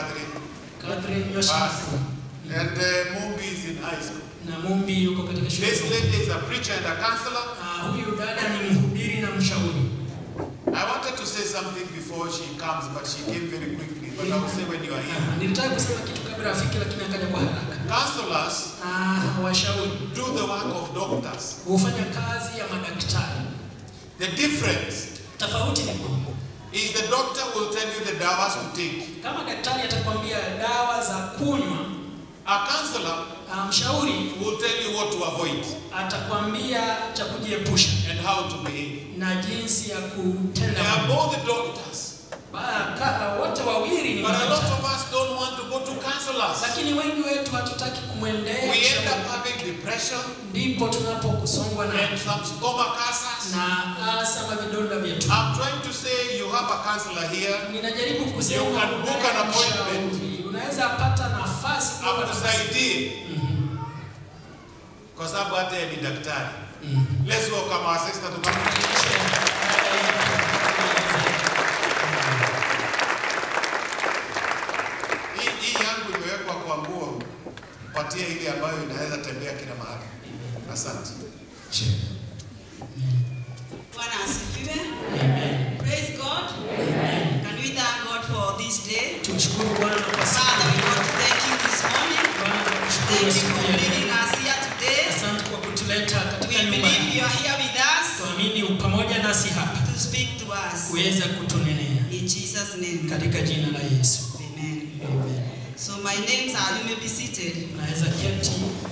Catherine. Catherine nyosha Basi. mkono. And uh, Mumbi is in high school. na Mumbi yuko katika shule. This lady is a preacher and a counselor. Ah, huyu dada ni mhubiri na mshauri. I wanted to say something before she comes, but she came very quickly. But I will say when you are here. Ah, Nilitaka kusema kitu kabla afike, lakini akaja kwa haraka. Counselors Ah, washauri do the work of doctors. hufanya kazi ya madaktari. The difference Tofauti ni kwamba is the doctor will tell you the dawas to take. kama daktari atakwambia dawa za kunywa, A counselor ah, mshauri will tell you what to avoid atakwambia cha kujiepusha and how to behave. na jinsi ya They kutenda. are both the doctors. Ba- ka- Wote wawili ni But a lot madaktari, of us don't want to go to counselors. lakini wengi wetu hatutaki kumwendea We end mshauri. up having depression ndipo tunapokusongwa na and some stomach ulcers. na hasa mavidonda vyetu. I'm trying to say you have a counselor here. Ninajaribu kusema You can book unaye an appointment. mshauri. unaweza pata nafasi kuomba nafasi. akusaidie kwa sababu hata yeye ni daktari. Let's welcome our sister to come. Hii hii yangu imewekwa kwa nguo, patia ile ambayo inaweza tembea kila mahali. Asante. Bwana asifiwe. Amen. Praise God. Can we thank God for this day? Tumshukuru Bwana kwa siku Father, we hii. want to thank you this morning. Bwana tunakushukuru Thank you siku for ya leading leo. us here today. Asante kwa kutuleta We katika nyumba believe hii. you are here with us Tuamini u pamoja nasi hapa to speak to us. kuweza kutunenea In Jesus' name. katika jina la Yesu. Amen. Amen. So my names are, you may be seated. Naweza keti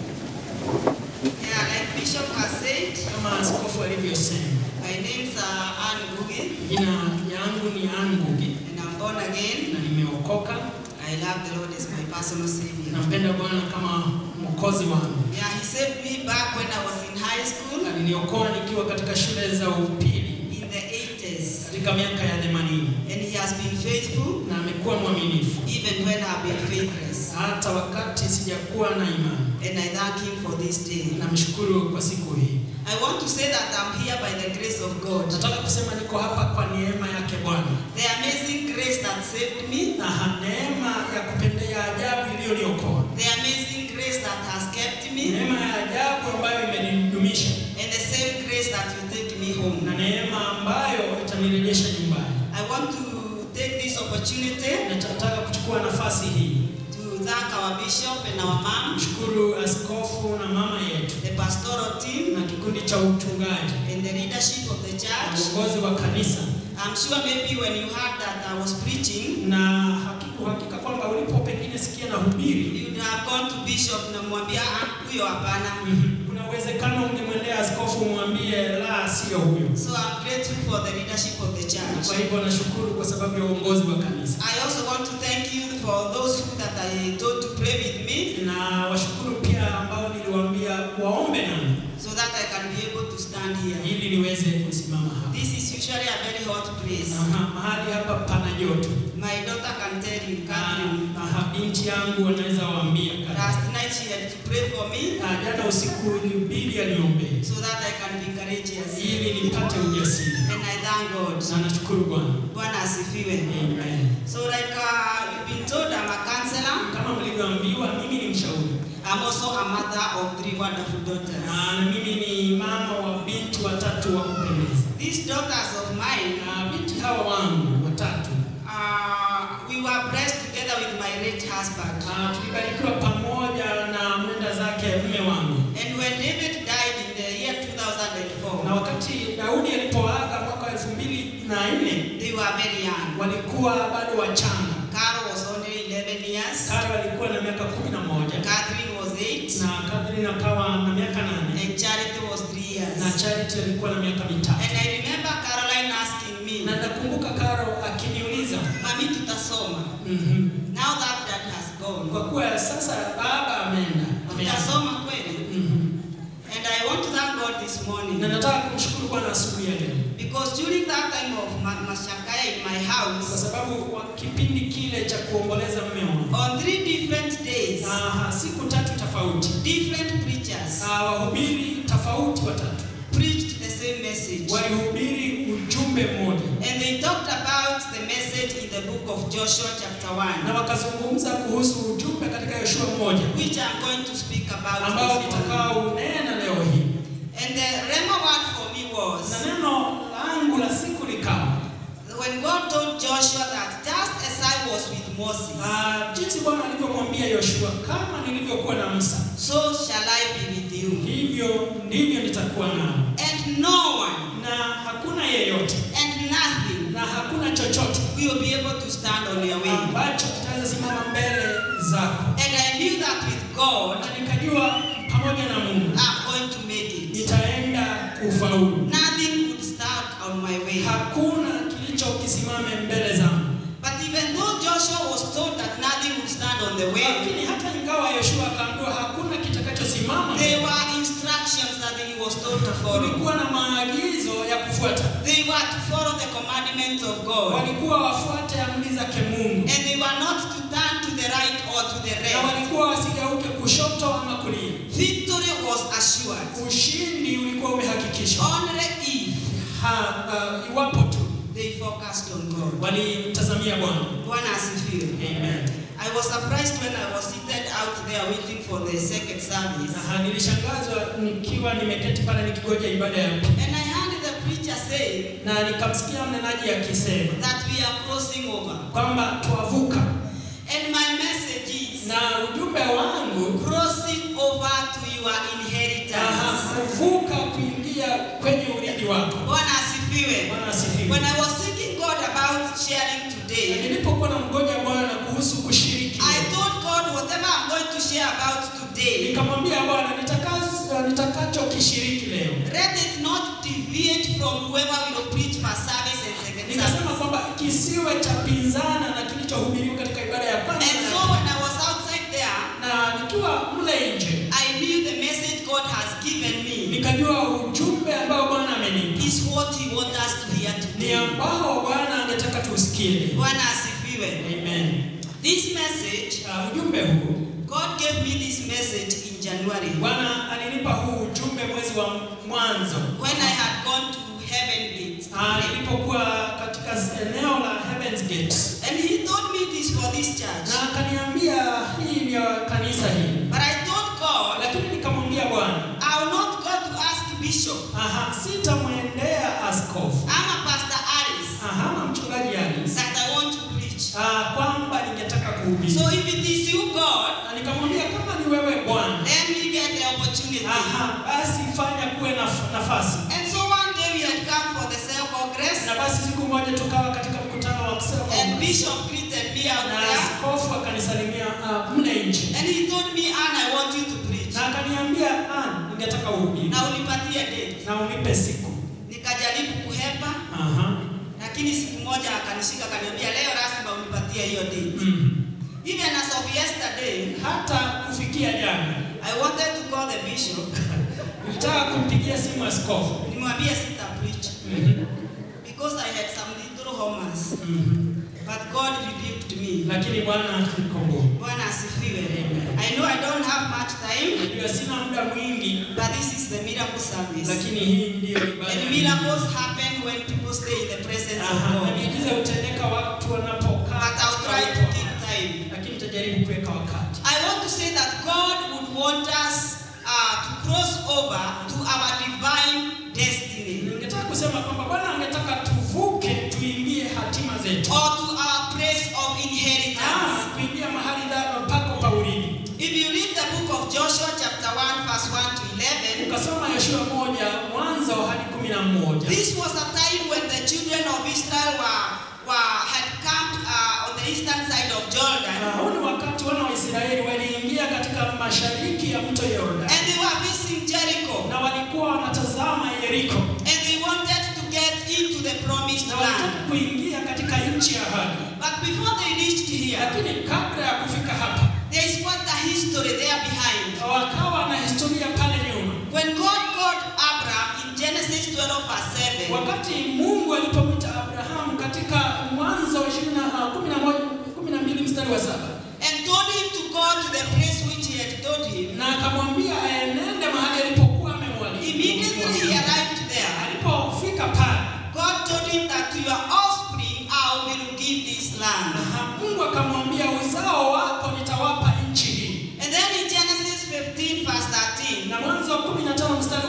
Yeah, like Bishop has said, kama askofu alivyosema. my names are Ann Guge Jina yangu ni Ann Ngugi and I'm born again. na nimeokoka. I love the Lord as my personal savior. Nampenda Bwana kama mwokozi wangu. Yeah, he saved me back when I was in high school Aliniokoa nikiwa katika shule za upili in the 80s. katika miaka ya 80 And he has been faithful na amekuwa mwaminifu even when I've been faithless. hata wakati sijakuwa na imani. And I thank him for this day. Namshukuru kwa siku hii. I want to say that I'm here by the grace of God. Nataka kusema niko hapa kwa neema yake Bwana The amazing grace that saved me, na ha- neema ya kupendea ajabu iliyoniokoa, the amazing grace that has kept me, neema ya ajabu ambayo imenidumisha and the same grace that will take me home. na neema ambayo itanirejesha nyumbani. I want to take this opportunity Nataka kuchukua nafasi hii to thank our bishop and our mom, mshukuru askofu na mama yetu the pastoral team, na kikundi cha uchungaji and the leadership of the na church. uongozi wa kanisa, I'm sure maybe when you heard that I was preaching, na hakika uhakika kwamba ulipo pengine sikia na hubiri, you would have gone to bishop na mwambia "Ah, huyo hapana. mhm, kuna uwezekano ungemwendea askofu umwambie la, sio huyo. So I'm grateful for the leadership of the Kwa church. hivyo nashukuru kwa sababu ya uongozi wa kanisa, I also want to thank you for those who that I told to pray with me na washukuru pia ambao niliwaambia waombe nami so that I can be able to stand here. ili niweze kusimama hapa. This is usually a very hot place. Aha, mahali hapa pana joto. My daughter can tell you, Na Catherine. aha, binti yangu wanaweza waambia kabisa. Last night she had to pray for me Ah, jana usiku ilibidi aniombee so that I can be courageous. ili nipate ujasiri, And I thank God. na nashukuru Bwana. Bwana asifiwe. Amen. So like uh, you've been told, I'm a counselor. Kama mlivyoambiwa, mimi ni mshauri I'm also a mother of three wonderful daughters. na na mimi ni mama wa binti watatu wa kupendeza. These daughters of mine, Na binti hawa wangu watatu uh, we were blessed together with my late husband. ah, tulibarikiwa pamoja na mwenda zake mme wangu, And when David died in the year 2004, na wakati Daudi alipoaga mwaka elfu mbili na nne they were very young. walikuwa bado wachanga. Carol was only 11 years, Karo alikuwa na miaka kumi na moja Catherine was 8, na Catherine akawa na miaka nane and Charity was 3 years. na Charity alikuwa na miaka mitatu. And I remember Caroline asking me, Na nakumbuka Karo akiniuliza Mami tutasoma. mhm, Now that dad has gone, kwa kuwa sasa baba ameenda ameaga. tutasoma kweli? Mhm. And I want to thank God this morning. na nataka kumshukuru Bwana asubuhi ya leo Because during that time of Ma- Mashakaya in my kwa house, sababu kwa kipindi kile cha kuomboleza mme wangu on three different days, ah, siku tatu tofauti different preachers ah, wahubiri tofauti watatu preached the same message. walihubiri ujumbe mmoja And they talked about the message in the book book of Joshua, chapter 1, na wakazungumza kuhusu ujumbe katika Yoshua moja which I'm going to speak about. ambao this morning. nitakao unena leo hii, And the Rema word for me na was neno langu la siku likawa when God told Joshua that just as I was with Moses, ah, jinsi Bwana alivyomwambia Yoshua, kama nilivyokuwa na Musa, so shall I be with you. hivyo ndivyo nitakuwa nao, And no one na hakuna yeyote and nothing na hakuna chochote will be able to stand on your way. ambacho kitaweza simama mbele zako. And I knew that with God, Na nikajua pamoja na Mungu I'm going to make it. nitaenda kufaulu. Nothing would stand on my way. Hakuna kilicho kisimame mbele zangu. But even though Joshua was told that nothing would stand on the way, Lakini hata ingawa Yoshua akaambiwa hakuna kitakachosimama, there were instructions that he was told to follow. kulikuwa na maagizo ya kufuata. They were to follow the commandments of God. Walikuwa wafuate amri zake Mungu, And they were not to turn to the right or to the na left. walikuwa wasigeuke kushoto ama kulia. Victory was assured. Ushindi ulikuwa umehakikishwa Only if ha, uh, iwapo tu they focused on God. walimtazamia Bwana. Bwana asifiwe. Amen. I was surprised when I was seated out there waiting for the second service. Aha, nilishangazwa nikiwa nimeketi pale nikigoja ibada ya pili. And I heard the preacher say na nikamsikia mnenaji akisema that we are crossing over. kwamba twavuka, And my message is na ujumbe wangu crossing over to your aha, inheritance. kuvuka kuingia kwenye urithi wako. Bwana asifiwe. Bwana asifiwe. When I was seeking God about sharing Na today, Nilipokuwa na mgoja Bwana kuhusu kushiriki, I told God whatever I'm going to share about today, nikamwambia Bwana nitakazo- nitakachokishiriki leo, let it not deviate from whoever will preach first service and second nikasema service. kwamba kisiwe cha pinzana na kilichohubiriwa katika ibada ya kwanza And na so ya when I was outside there, na nikiwa mle nje I knew the message God has given me nikajua ujumbe ambao Bwana amenipa is what He wants us to hear ni today. ambao Bwana angetaka tusikie. Bwana asifiwe. Amen. This message, Uh, ujumbe huu God gave me this message in January Bwana alinipa huu ujumbe mwezi wa mwanzo when I had gone to Heaven Gate. Ah, nilipokuwa katika eneo la Heaven's Gate, And He told me this for this church. na akaniambia hii ni ya kanisa hili, But I told God, lakini nikamwambia Bwana, I will not go to ask Bishop. aha, sitamwendea askofu I'm a Pastor Alice aha, na mchungaji Alice that I want to preach. ah, kwamba ningetaka kuhubiri, So if it is you, God, na nikamwambia kama ni wewe Bwana, let me get the opportunity. aha, basi fanya kuwe na nafasi. And so one day we had come for the cell congress, Na basi siku moja tukawa katika mkutano wa kusema and Bishop greeted me out na there, askofu akanisalimia uh, mle nje and he told me, Anne, I want you to preach. na akaniambia "Ah, ningetaka uhubiri Na unipatie date. na unipe siku. Nikajaribu kuhepa, Aha. lakini siku moja akanishika akaniambia, leo lazima unipatie hiyo date. Mhm. Even as of yesterday, Hata kufikia jana I wanted to call the bishop, nilitaka kumpigia simu askofu nimwambie sita preach Mhm. because I had some little homers, Mhm. but God rebuked me. lakini Bwana akanikomboa. Bwana asifiwe. Amen. I know I don't have much time, Najua sina muda mwingi, but this is the miracle service. lakini hii ndiyo ibada. And ya miracles happen when people stay in the presence of Aha, na God. miujiza hutendeka watu wanapokaa But I'll try to katika keep uwepo. time. lakini tutajaribu kuweka wakati. I want to say that God would want us uh, to cross over to our divine destiny Ningetaka kusema kwamba Bwana angetaka tuvuke tuingie hatima zetu. or to our place of inheritance. Ah, kuingia mahali da- pako pa urithi. If you read the book of Joshua, chapter 1, verse 1 to 11, Ukasoma Yoshua moja mwanzo hadi kumi na moja. this was a time when the children of Israel were, were had camped uh, on the eastern side of Jordan Ah, Huu ni wakati wana wa Israeli waliingia katika mashariki ya mto Yordan and they were facing Jericho na walikuwa wanatazama Yeriko and they wanted to get into the promised na walitaka land. kuingia katika nchi ya ahadi, But before they reached here, lakini kabla ya kufika hapa there is quite a history there behind. wakawa na historia pale nyuma. When God called Abraham in Genesis 12 verse 7, Wakati Mungu alipomwita Abrahamu katika Mwanzo 12 mstari wa saba and told him to go to the place which he had told him, na akamwambia aenende mahali alipokuwa amemwalika. immediately he arrived there. Alipofika pale God told him that to your offspring I will give this land.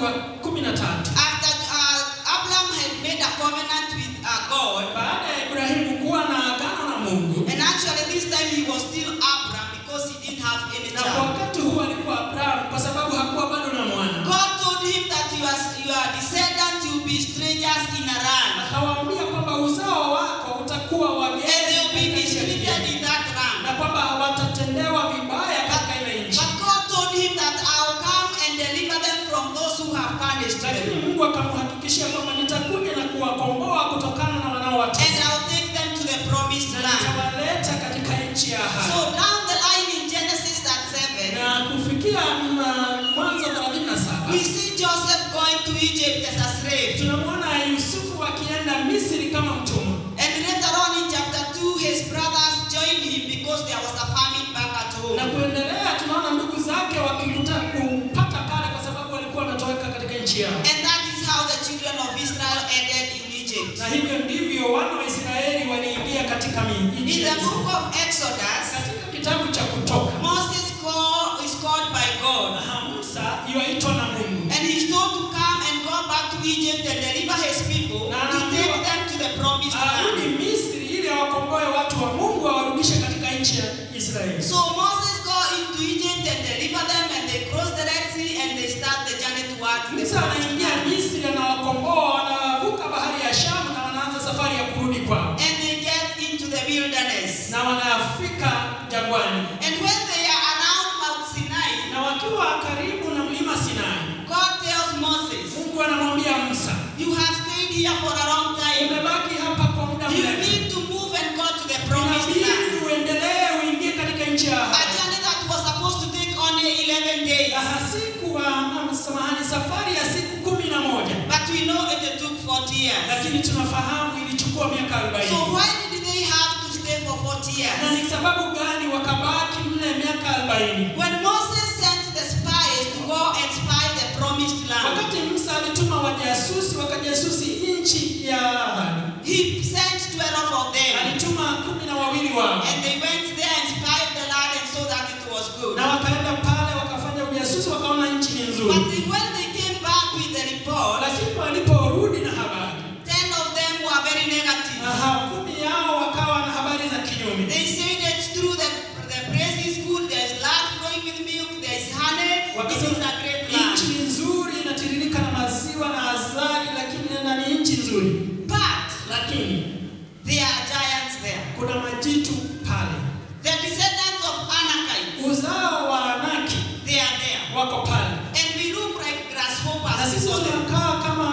wa 13. After uh, Abraham had made a covenant with uh, God, Baada ya Ibrahimu kuwa na agano na Mungu, and actually this time he was still Abraham because he didn't have any na kwa child. wakati huu alikuwa Abrahamu kwa sababu hakuwa bado na mwana. God told him that your, your descendants will be strangers in a land, Akawaambia kwamba uzao wako utakuwa and wageni they will be katika nchi ya mistreated kigeni, in that land. na kwamba watatendewa vibaya katika ile nchi. But God told him that I'll come and deliver them from those who have punished Lakini them, Mungu akamhakikishia kwamba nitakuja na kuwakomboa kutokana na and wanaowatesa I'll take them to the promised na land. nitawaleta katika nchi ya So ahadi. down the line in Genesis that 7, Na kufikia mm, Mwanzo 37 we see Joseph going to Egypt as a slave. tunamwona Yusufu akienda Misri kama mtumwa, And later on in chapter 2, his brothers joined him because there was a famine back at na home. kuendelea tunaona ndugu zake wakikuta kumpata pale kwa sababu walikuwa wanatoweka katika nchi yao, And that is how the children of Israel ended in Egypt. na hivyo ndivyo wana wa Israeli waliingia katika mi- In nchi the ya book Misri. of Exodus, Katika kitabu cha Kutoka Moses call, is called by God. na Musa yuaitwa na Mungu And he's told to come and go back to Egypt and deliver his people to take them to the promised arudi land. Misri ili awakomboe watu wa Mungu awarudishe katika nchi ya Israeli. So Moses go into Egypt and deliver them and they cross the Red Sea and they start the journey towards the Musa promised anaingia land. Misri, anawakomboa, wanavuka bahari ya Shamu na wanaanza safari ya kurudi kwao, And they get into the wilderness. na wanafika jangwani, And when they are around Mount Sinai, na wakiwa karibu na mlima Sinai, God tells Moses, Mungu anamwambia Musa, You have stayed here for a long time. umebaki hapa kwa muda You mrefu, need to move and go to the promised land. inabidi uendelee uingie katika nchi ya A ahadi. journey that was supposed to take only 11 days. Aha, siku wa ah, samahani, safari ya siku kumi na moja, But we know it took 40 years. lakini tunafahamu ilichukua miaka So arobaini. why did they have to stay for 40 Na years? ni sababu gani wakabaki mle miaka arobaini? When Moses sent the spies to go and spy the promised land, Wakati Musa alituma wajasusi wakajasusi nchi ya ahadi, he sent 12 of them. alituma kumi na wawili wao, And they went there and spied the land and saw that it was good. na wakaenda pale wakafanya ujasusi, wakaona nchi ni But nzuri, they- when they came back with the report, lakini waliporudi na habari, 10 of them were very negative. aha, kumi yao wakawa na habari za kinyume. They said it's true that the place is good, there's land flowing with milk, there's honey, this is a great Nchi land. ni nzuri, inatiririka na maziwa na asali, lakini na ni nchi nzuri, But lakini there are giants there. kuna majitu pale. The descendants of Anakites, Uzao wa Anaki they are there. wako pale, And we look like na grasshoppers sisi for them. tunakaa kama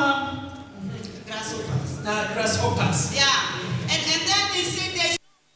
Grasshoppers. na grasshoppers. Yeah. And, and then they say there's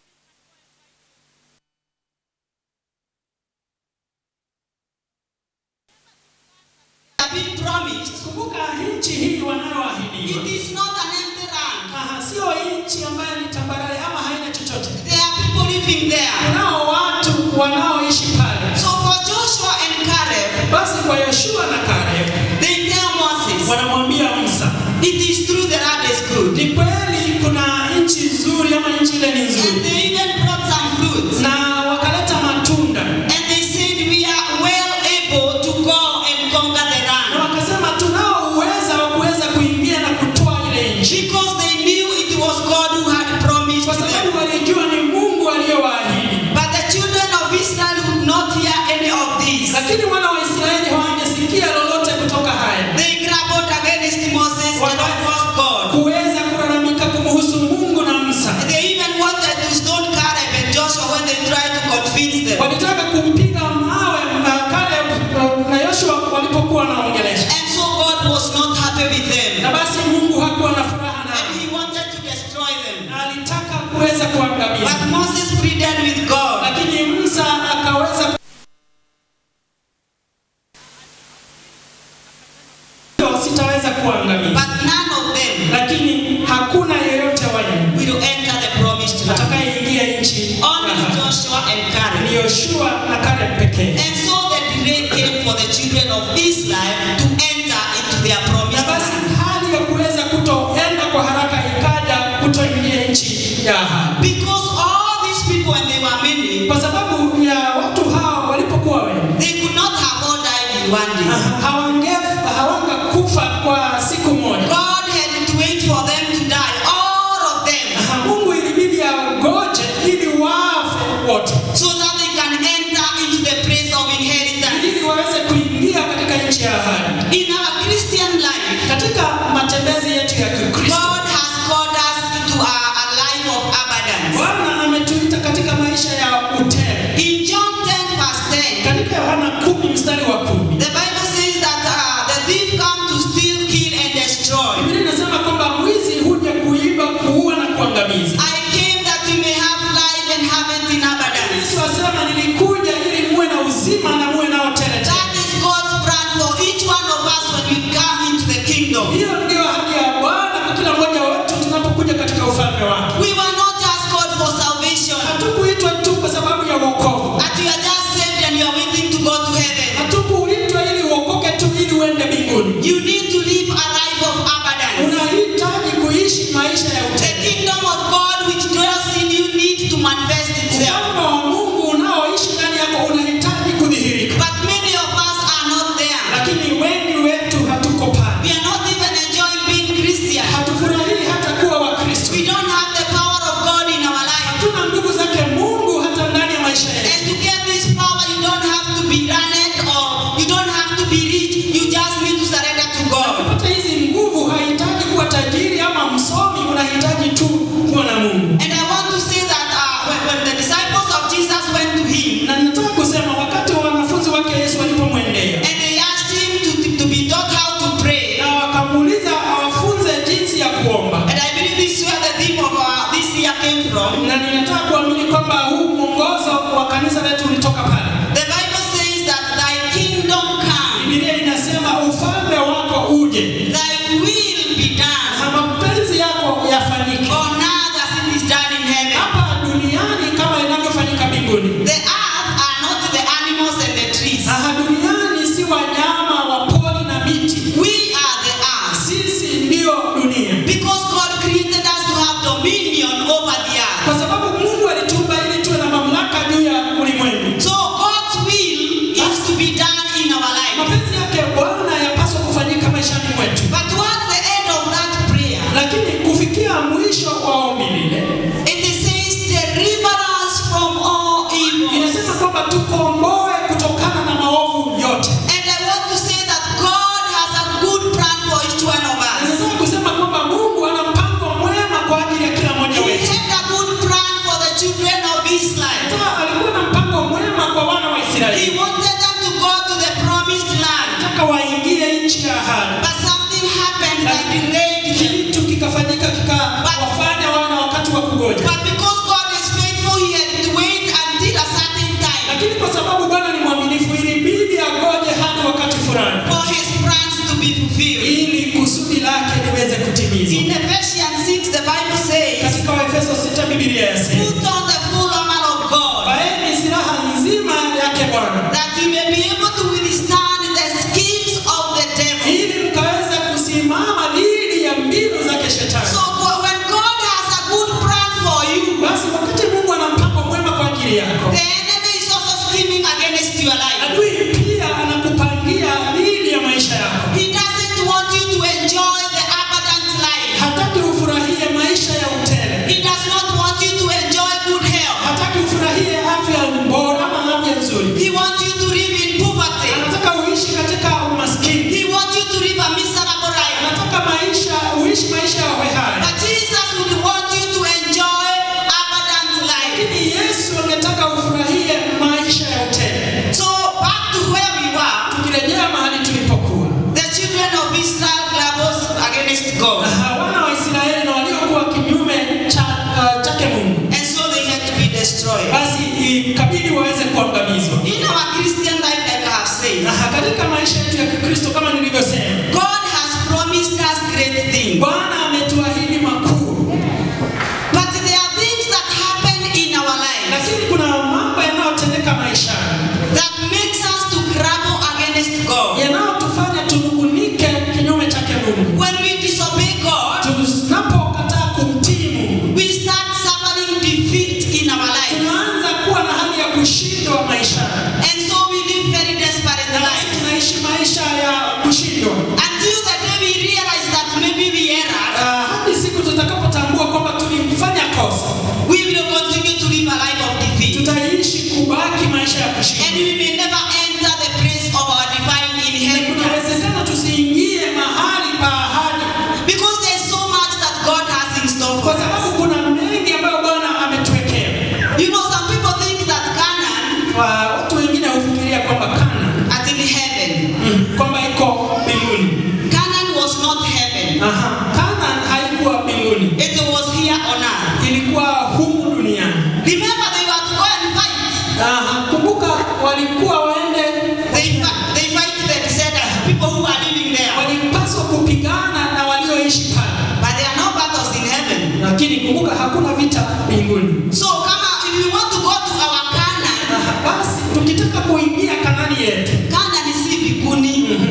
have been promised. Kumbuka nchi hii It wanayoahidiwa is not an empty land. Aha, sio nchi ambayo ni tambarare ama haina chochote. There are people living there. Kunao watu wanaoishi pale. So for Joshua and Caleb, Basi kwa Yoshua na Caleb they tell Moses, wanamwambia Musa, it is true the land is good. ni kweli kuna nchi nzuri ama nchi ile ni And nzuri, they even brought some fruits. na wakaleta matunda And they said, we are well able to go and conquer the na land. wakasema tunao uweza wa kuweza kuingia na kutoa ile nchi, Because they knew it was God who had promised kwa them. sababu walijua ni Mungu aliyowaahidi. But the children of Israel would not hear any of this. Lakini wana wa Israeli hawangesikia lolote kutoka haya, They grumbled against Moses and of course God. kuweza kulalamika kumhusu Mungu na Musa. They even wanted to stone Caleb and Joshua when they tried to convince them. Walitaka kumpiga mawe na Caleb uh, na Yoshua walipokuwa wanaongelesha, And so God was not happy with them. na basi Mungu hakuwa na furaha And nao, he wanted to destroy them. na alitaka kuweza kuangamiza, But Moses pleaded with God. lakini Musa akaweza sitaweza kuangamiza, But none of them lakini hakuna yeyote wa nyinyi will enter the promised land. atakayeingia nchi Only ya ahadi. Joshua and Caleb. ni Yoshua na Caleb pekee. And so the delay came for the children of Israel to enter into their Na promised basi land. hali ya kuweza kutoenda kwa haraka ikaja kutoingia nchi ya ahadi, Because all these people, when they were many, kwa sababu ya watu hao walipokuwa wengi they could not have all died in one day. hawange hawanga kwa siku moja. God had to wait for them to die, all of them, Na Mungu ilibidi agoje ili wafe wote, so that they can enter into the place of inheritance. ili waweze kuingia katika nchi ya ahadi. In our Christian life, Katika matembezi yetu ya Kikristo, God has called us to a, a life of abundance. Bwana ametuita katika maisha ya utele. In John 10, verse 10, Katika Yohana kumi mstari wa kumi the Bible says that uh, the thief come to steal, kill, and destroy. Biblia inasema kwamba mwizi huja kuiba, kuua na kuangamiza. I came that you may have life and have it in abundance. Yesu asema nilikuja ili muwe na uzima na muwe nao tele tele. That is God's plan for each one of us when we come into the kingdom. Hiyo ndio ahadi ya Bwana kwa kila mmoja wetu tunapokuja katika ufalme wake. We were not just called for salvation, Hatukuitwa tu kwa sababu ya wokovu. that you are just saved and you are waiting to go to heaven. Hatukuitwa ili uokoke tu ili uende mbinguni. You need to live a life of abundance. Unahitaji kuishi maisha ya The utele. kingdom of God which dwells in you needs to manifest itself. Ufalme wa Mungu unaoishi ndani yako unahitaji kudhihirika, But many of us are not there. lakini wengi wetu hatuko pale. We are not even enjoying being Christian. Hatufurahii hata kuwa Wakristo. We don't have the power of God in our life. Hatuna nguvu zake Mungu hata ndani ya maisha yetu. And to get this power, you don't have to be learned or you don't have to be rich. You just need to surrender to God. Kupata hizi nguvu hahitaji kuwa tajiri ama msomi, unahitaji tu kuwa na Mungu. And I want to say that uh, when, when the disciples of Jesus went to him Na nataka kusema wakati wa wanafunzi wake Yesu walipomwendea and they asked him to, to be taught how to pray, na wakamuuliza awafunze jinsi ya kuomba, and I believe this is where the theme of uh, this year came from. na ninataka kuamini kwamba huu mwongozo wa kanisa letu ulitoka pale. The Bible says that thy kingdom come, Biblia inasema ufalme wako uje thy will be done na mapenzi yako yafanyike on earth as it is done in heaven. hapa duniani kama inavyofanyika mbinguni. The earth are not the animals and the trees. Aha, duniani si wanyama wa pori na miti, We are the earth. sisi ndio dunia, Because God created us to have dominion over the earth. kwa sababu Mungu alituumba ili tuwe na mamlaka juu ya ulimwengu. So God's will is to be done in our life. Mapenzi yake Bwana yapaswa kufanyika maishani mwetu, But towards the end of that prayer, lakini kufikia mwisho wa ombi lile it says, deliver us from all evil. inasema kwamba tukomboe kutokana na maovu yote. And I want to say that God has a good plan for each one of us. Nataka kusema kwamba Mungu ana mpango mwema kwa ajili ya kila mmoja He wetu. had a good plan for the children of Israel. Hata alikuwa na mpango mwema kwa wana wa He Israeli, wanted them to go to the promised land. nataka waingie nchi ya ahadi, But something happened that delayed them. kitu kikafanyika kikawafanya wana wakati wa kugoja. But because God is faithful, he had to wait until a certain time Lakini kwa sababu Bwana ni mwaminifu, ilibidi agoje hadi wakati fulani for his plans to be fulfilled. ili kusudi lake liweze In kutimizwa. Ephesians 6, the Bible says, Katika Waefeso 6 Biblia yasema, Put on the full armor of God, vaeni silaha nzima yake Bwana that you may be able to withstand the schemes of the devil. ili mkaweze kusimama dhidi ya mbinu zake shetani. So go- when God has a good plan for you, Basi wakati Mungu ana mpango mwema kwa ajili yako, the enemy is also scheming against your life. adui pia anakupangia dhidi ya maisha yako. He doesn't want you to enjoy the abundant life. Hataki ufurahie maisha ya utele, He does not want you to enjoy good health. hataki ufurahie afya bora ama afya nzuri. He wants you to live in poverty. Anataka uishi katika umaskini, He wants you to live a miserable life. anataka maisha uishi maisha ya hohehahe. But Jesus would want you to enjoy abundant life. Lakini Yesu angetaka ufurahie maisha ya utele. So back to where we were. maisha ya And kushinda. we may never enter the place of our divine inheritance. Kunawezekana tusiingie mahali pa ahadi Because there's so much that God has in store for kwa sababu us. kuna mengi ambayo Bwana ametuwekea. You know, some people think that Canaan Wa- Watu wengine hufikiria kwamba Kana at in heaven. kwamba iko mbinguni. Canaan was not heaven. Aha, Kana haikuwa mbinguni, It was here on earth. ilikuwa humu duniani. Remember, they were to go and fight. Aha, kumbuka walikuwa waende, They, fi- they fight the descendants, people who are living there. walipaswa kupigana na walioishi pale, But there are no battles in heaven. lakini kumbuka hakuna vita mbinguni. So, come on, if we want to go to our Canaan, Aha, basi tukitaka kuingia Kanani yetu Canaan is mbinguni.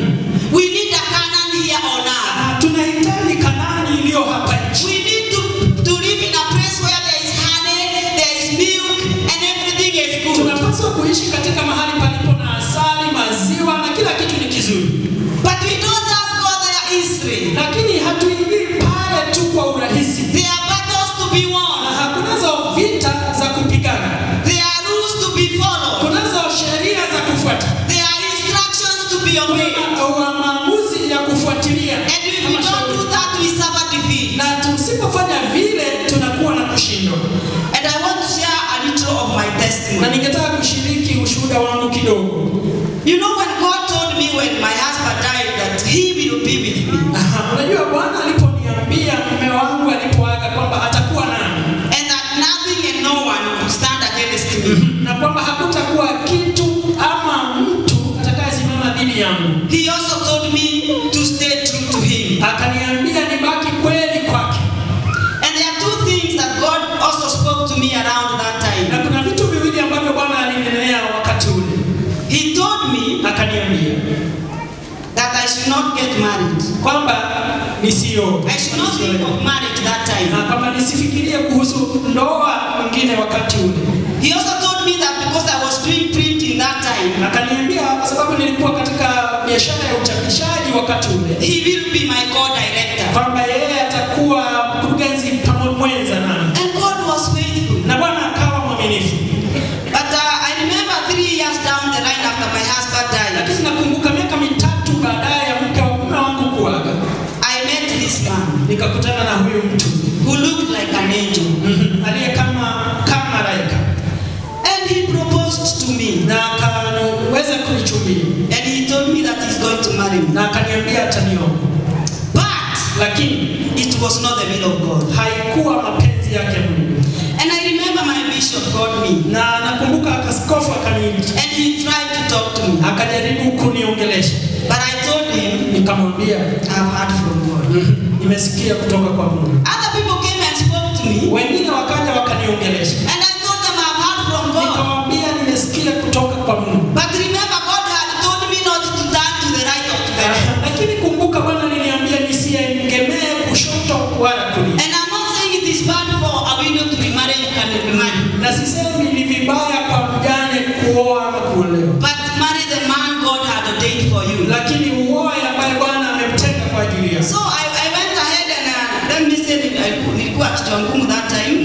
We need a Canaan here on earth. aha, tunahitaji Kanani iliyo hapa nchi. We need to, to live in a place where there is honey, there is milk, and everything is good. Tunapaswa kuishi katika mahali palipo na asali, maziwa na kila kitu ni kizuri, But we don't just go there easily. lakini hatuingii pale tu kwa urahisi. There are battles to be Na won. hakunazo vita za kupigana, There are rules to be followed. kunazo sheria za kufuata, There are instructions to be obeyed. kuna maamuzi ya kufuatilia. And if we Kama don't shauri. do that, we suffer defeat. na tusipofanya vile tunakuwa na kushindwa. And I want to share a little of my Na testimony. ningetaka kushiriki ushuhuda wangu kidogo. You know, when God told me when my husband died that He will be with me, Aha, Unajua Bwana aliponiambia mume wangu alipoaga kwamba atakuwa nami and that nothing and no one will stand against me, na kwamba hakutakuwa kitu ama mtu atakayesimama dhidi yangu, He also told me to stay true to Him. akaniambia nibaki kweli kwake. And there are two things that God also spoke to me around that Na time. kuna vitu viwili ambavyo Bwana alinenea wakati ule, He told me akaniambia that I should not get married. kwamba nisioe, I should not think of marriage that time. na kwamba nisifikirie kuhusu ndoa mwingine wakati ule. He also told me that because I was doing printing that time, akaniambia kwa sababu nilikuwa katika biashara ya uchapishaji wakati ule He will be my co-director. kwamba yeye atakuwa mkurugenzi pamoja mwenza nami And God was faithful. na bwana akawa mwaminifu But uh, I remember three years down the line after my husband died, lakini nakumbuka miaka mitatu baadaye ya mke wa mume wangu kuaga I met this man nikakutana na huyu mtu who looked like an angel. Mhm. aliye kama kama malaika And he proposed to me. na akaweza kunichumbia And he told me that he's going to marry me. na akaniambia atanioa But lakini it was not the will of God. haikuwa mapenzi yake Mungu And I remember my bishop called me. na nakumbuka akaskofu akaniita And he tried to talk to me. akajaribu kuniongelesha But I told him, nikamwambia I've heard from God. "Mhm, nimesikia kutoka kwa Mungu. Other people came and spoke to me. Wengine wakaja wakaniongelesha, And I told them I've heard from God. nikamwambia nimesikia kutoka kwa Mungu. But remember, God had told me not to turn to the right or to the left. Lakini kumbuka, Bwana aliniambia nisiegemee kushoto wala kulia, And I'm not saying it is bad for a widow to be married and be married. na sisemi ni vibaya kwa mjane kuoa ama kuolewa, But marry the man God had ordained for you. lakini uoe ambaye Bwana amemtenga kwa ajili yako. So I, I went ahead and uh, let me say uh, nilikuwa kichwa ngumu that time.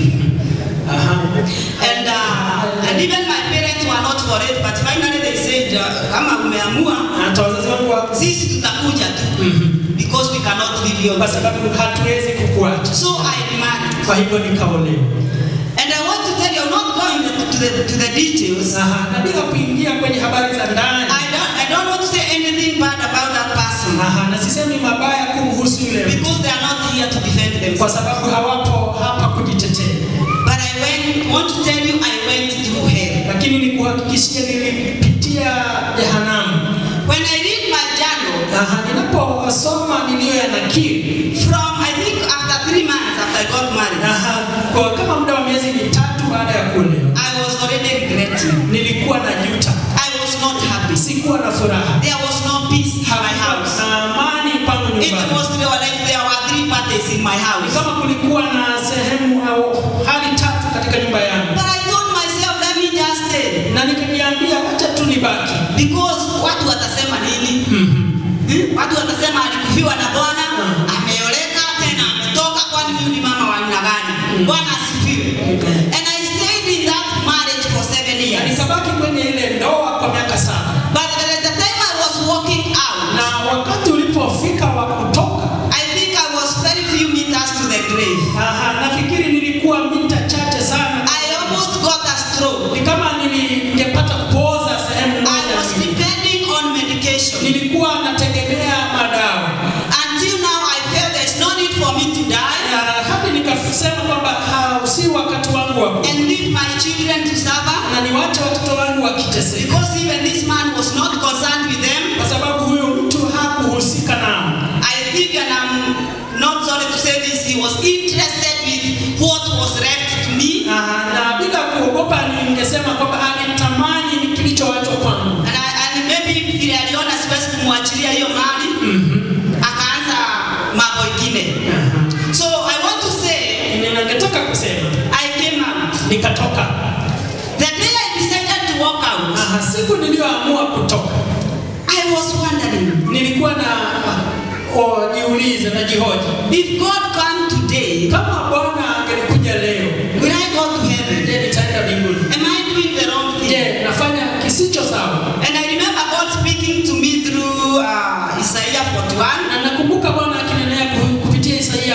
Aha. And, uh, and even my parents were not for it, but finally they said, uh, kama umeamua, Na hata wazazi wangu wa- sisi tutakuja tu Mhm. because we cannot leave you. kwa sababu hatuwezi kukuacha, So I remarried. kwa hivyo nikaolewa. And I want to tell you, I'm not going to the, to the details. Aha. Na bila kuingia kwenye habari za ndani I don't, I don't want to say anything bad about that person Aha, na sisemi mabaya kumhusu yule mtu because they are not here to defend kwa themselves. sababu hawapo hapa kujitetea, But I went, want to tell you, I went through hell. lakini nikuhakikishie nilipitia jehanamu. When I read my journal, Aha, ninaposoma niliyo ya nakiri from I think after three months after I got married, Aha, kwa kama muda wa miezi mitatu baada ya kuolewa I was already regretting. nilikuwa na juta, I was not happy. sikuwa na furaha, There was no peace in my hakuwa house. na amani pangu It nyumbani. was there were like there were three parties in my Ni house. kama kulikuwa na sehemu au hali tatu katika nyumba yangu, But I told myself, let me just stay. na nikajiambia wacha tu nibaki. Because watu watasema nini? Hmm? Watu watasema alikufiwa na Bwana, ameoleka tena ametoka, kwani huyu ni mama wa aina gani? Bwana asifiwe. And I stayed in that marriage for seven Na years. nikabaki kwenye ile niwache watoto wangu wakiteseka, Because even this man was not concerned with them. kwa sababu huyo mtu hakuhusika nao. I think, and I'm not sorry to say this, he was interested with what was left to me. Ah, na bila kuogopa ningesema kwamba alitamani ni kilichoachwa kwangu. And, I, and maybe vile aliona siwezi kumwachilia hiyo mali, akaanza mambo ingine. So I want to say, Ningetaka kusema I came out. nikatoka. The day I decided to walk out, Ah, siku niliyoamua kutoka I was wondering nilikuwa na oh, jiulize na jihoji if God come today, kama Bwana angelikuja leo, will I go to heaven? je, nitaenda mbinguni? Am I doing the wrong thing? Je, nafanya kisicho sawa? And I remember God speaking to me through uh, Isaiah 41. Na nakumbuka Bwana akinenea ku- kupitia Isaia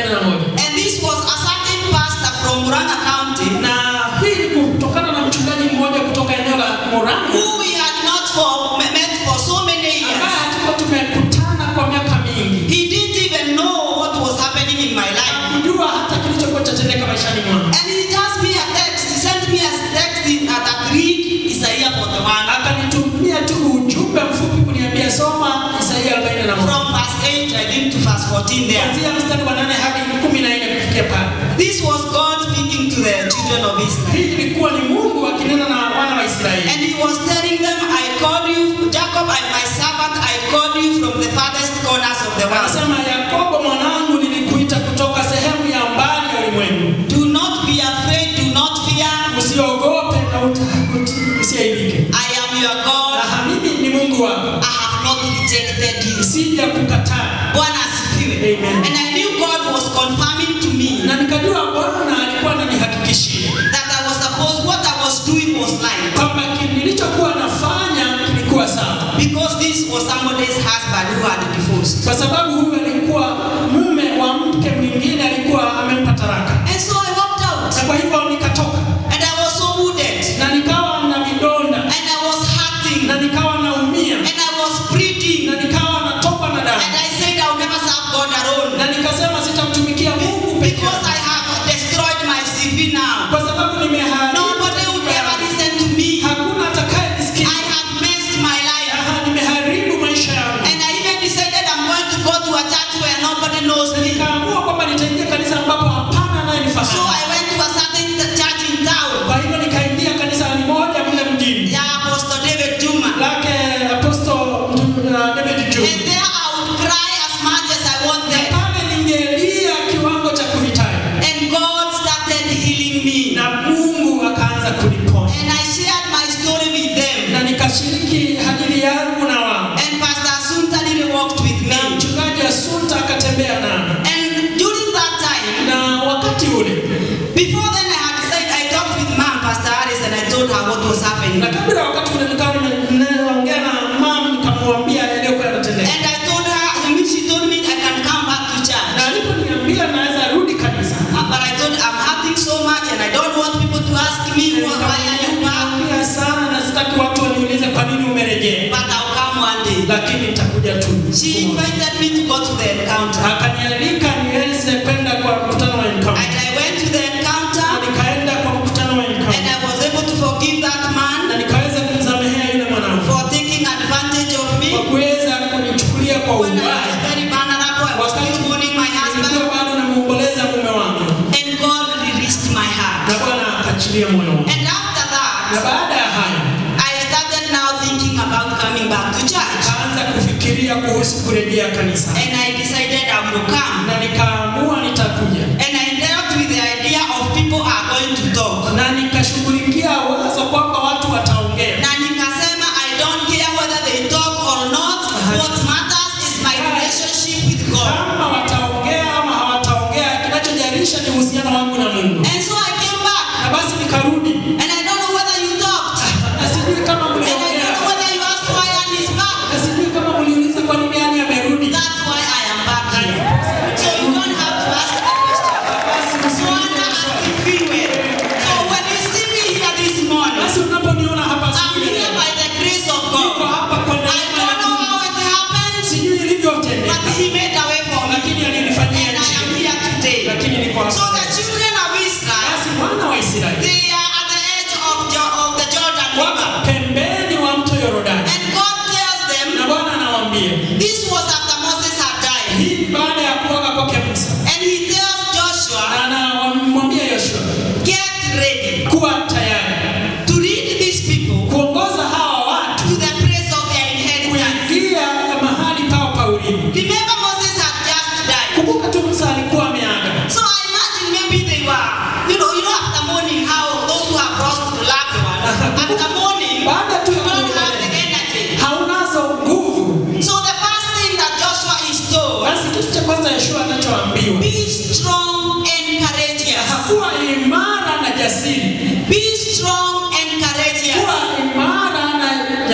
41 And this was a certain pastor from Murang'a County na hii ni kutokana na mchungaji mmoja kutoka eneo la Murang'a who we had not for, met for so many ambaye years. hatukuwa tumekutana kwa miaka mingi, He didn't even know what was happening in my life. kujua hata kilichokuwa chatendeka maishani mwangu. And he just me a text. He sent me a text in, uh, that read Isaiah 41 Akanitumia tu ujumbe mfupi kuniambia soma Isaia 41 from verse 8, I think, to verse 14 there. kuanzia mstari wa 8 hadi 14 kufikia pale. This was God speaking to the children of Israel. Hii ilikuwa ni Mungu akinena na wana wa Israeli. And he was telling them, I called you, Jacob, I, my servant, I called you from the farthest corners of the world. Anasema Yakobo mwanangu, nilikuita kutoka sehemu ya mbali ya ulimwengu. Do not be afraid, do not fear. Usiogope na uta- usiaibike. I am your God. Aha, mimi ni Mungu wako. I have not rejected you. Sija kukataa. Bwana asifiwe. Amen. And I knew God was confirming to me Na nikajua Bwana alikuwa ananihakikishia that I was supposed, what I was doing was right. kwamba ki- nilichokuwa nafanya kilikuwa sawa, Because this was somebody's husband who had divorced. kwa sababu huyu alikuwa mume wa mke mwingine, alikuwa amempa taraka, And so I walked out. na kwa hivyo nikatoka And I was so wounded. na nikawa na vidonda And I was hurting. na nikawa naumia And I was bleeding. na nikawa natokwa na damu And I said I'll never serve God alone. na nikasema sitamtumikia Mungu peke Because yake I have destroyed my CV now. kwa sababu nimeharibu. Nobody would ever listen to me. Hakuna atakaye nisikia. I have messed my life. Aha, nimeharibu maisha yangu. And I even decided I'm going to go to a church where nobody knows me. Nikaamua kwamba nitaingia kanisa ambapo hapana So anayenifahamu. I went to a certain church in town. Kwa hivyo nikaingia kanisa moja mle mjini Yeah, Apostle David Juma. lake Apostle uh, David And Juma. there I would cry as much as I wanted. Pale ningelia kiwango cha kuhitaji And God started healing me. na Mungu akaanza kuniponya And I shared my story with them. na nikashiriki hadithi yangu na wao, And Pastor Asunta really walked with na me. mchungaji Asunta akatembea nami, And during that time, na wakati ule before then I had decided, I talked with Mom, Pastor Alice, and I told her what was happening. na kabla ya wakati ule nikawa nime- nimeongea na mama nikamwambia yaliyokuwa yanatendeka, And I told her, I mean, she told me I can come back to na church. aliponiambia naweza rudi kanisa, Uh, But I told her, I'm hurting so much and I don't want people to ask me, why why are you back? nikamwambia sana na sitaki watu waniulize kwa nini umerejea, But I'll come one day. lakini nitakuja tu. She invited me to go to the encounter. Akanialika niweze kwenda kwa mkutano wa Encounter. And I went to the Na encounter nikaenda kwa mkutano wa and Encounter. I was able to forgive that na man nikaweza kumsamehea yule mwanamke for taking advantage of kwa me. kuweza kunichukulia kwa When I was ubaya. very vulnerable, I was still mourning my husband. Nilikuwa bado namuomboleza mume wangu, And God released my heart. na Bwana akaachilia moyo wangu. And after Na that, baada ya hayo I started now thinking about coming back to church. nikaanza kufikiria kuhusu kurejea kanisa, And I decided I will come. na nikaamua nitakuja, And I dealt with the idea of people are going to talk. na nikashughulikia wazo kwamba watu wataongea, Na nikasema I don't care whether they talk or not. What matters is my relationship with God. kama wataongea ama hawataongea, kinachojalisha ni uhusiano wangu na Mungu. And so I came back. Na basi nikarudi, And I don't know whether you talked. na sijui kama And I don't mliongea, know whether you asked why Annie is back. na sijui kama mliuliza kwa nini yani amerudi. That's why